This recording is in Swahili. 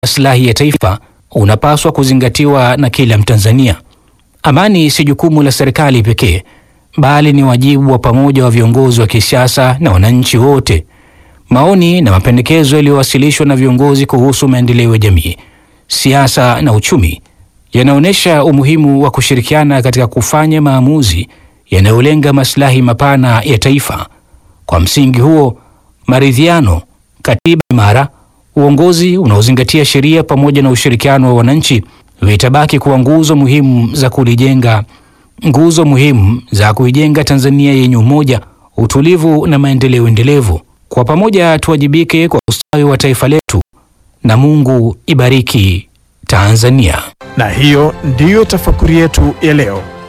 maslahi ya taifa unapaswa kuzingatiwa na kila Mtanzania. Amani si jukumu la serikali pekee, bali ni wajibu wa pamoja wa viongozi wa kisiasa na wananchi wote. Maoni na mapendekezo yaliyowasilishwa na viongozi kuhusu maendeleo ya jamii, siasa na uchumi yanaonyesha umuhimu wa kushirikiana katika kufanya maamuzi yanayolenga maslahi mapana ya taifa. Kwa msingi huo, maridhiano, katiba imara, uongozi unaozingatia sheria pamoja na ushirikiano wa wananchi vitabaki kuwa nguzo muhimu za kulijenga nguzo muhimu za kuijenga Tanzania yenye umoja, utulivu na maendeleo endelevu. Kwa pamoja tuwajibike kwa ustawi wa taifa letu, na Mungu ibariki Tanzania. Na hiyo ndiyo tafakuri yetu ya leo.